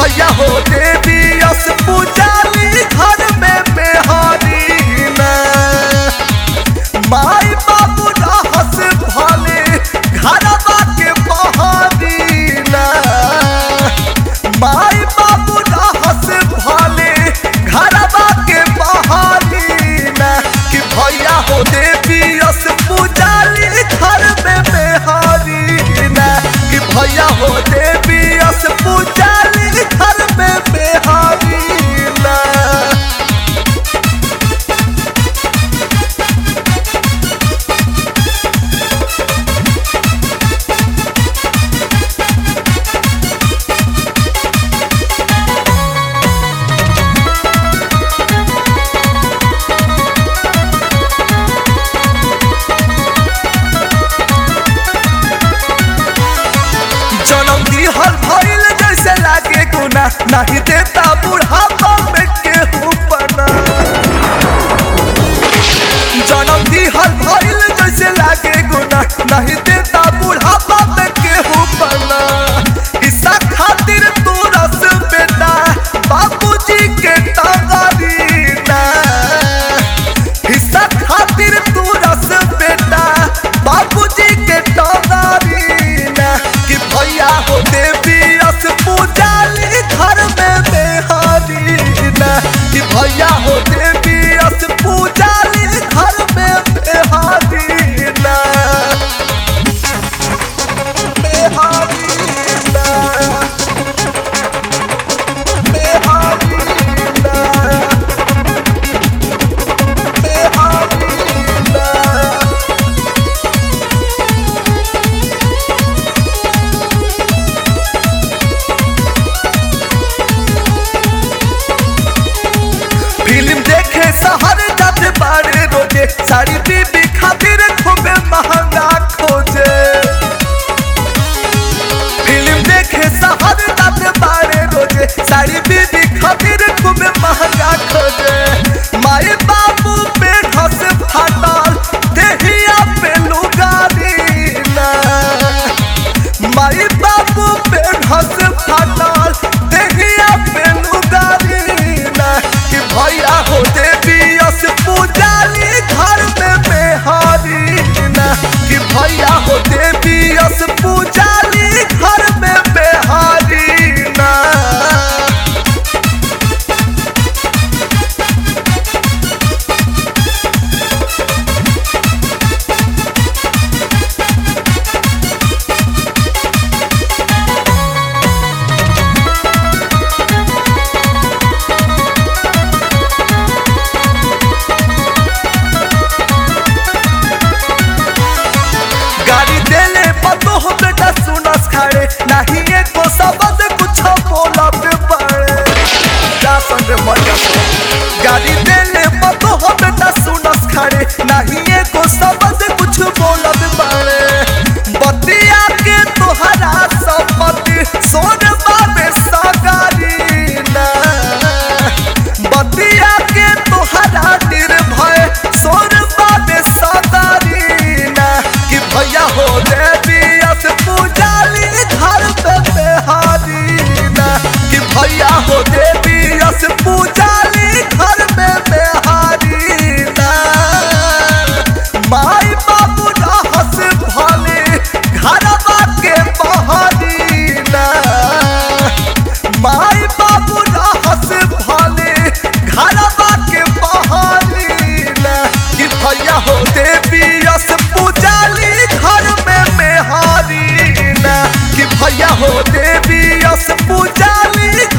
भैया हो देवी अस पूजाली घर में बेहारी ना माई बाबू रहस भले घरवा के बहारी ना माई बाबू रहस भले घरवा के बहारी ना कि भैया हो देवी अस पूजाली घर में बेहारी ना कि भैया हो देवी अस पूजाली घर में बेहारी ना जनम दिहल भइल जैसे लागे गुना नहीं देता बुढ़ापा में केहू पना जनम दिहल भइल जैसे लागे गुना नहीं देता बुढ़ापा में केहू पना हिस्सा खातिर तू रस बेटा बाबूजी के टंगारी ना हिस्सा खातिर तू रस बेटा बाबूजी के टंगारी ना कि भैया हो देवी रस पूजाली घर में बेहारी ना कि भैया हो देवी रस पूजाली घर में बेहारी ना बेहारी ना बेहारी ना बेहारी ना फिल्म देखे शहर जाते बारे रोजे साड़ी बीबी खातिर खूबे महंगा खोजे फिल्म देखे शहर जाते बारे रोजे साड़ी बीबी खातिर खूबे महंगा खोजे माए बाबू पे घस फाटल देहिया पे लुगारी ना माई बाबू पे घस फाटल देहिया पे लुगारी ना कि भैया हो देवी अस पूजाली घर में बेहारी ना कि भैया हो देवी अस पूजाली घर में बेहारी ना गाड़ी देले पतो हो बेटा सुनस खाड़े नहीं एको शब्द कुछ बोलब पड़े जा संग मजा से। गाड़ी देले पतो हो बेटा सुनस खाड़े नहीं एको शब्द कुछ बोलब पड़े बतिया के तोहरा संपत्ति सोन बाबे सगारी ना बतिया के तोहरा निर्भय सोन बाबे सगारी ना कि भैया हो देवी अस पूजाली घर पे बेहारी ना कि भैया हो देवी अस पूजाली घर में बेहारी ना माई बाबू रहस भले घरवा के बहारी ना माई बाबू रहस भले घरवा के बहारी ना कि भैया हो देवी अस पूजाली घर में मेहारी ना कि भैया हो देवी अस पूजाली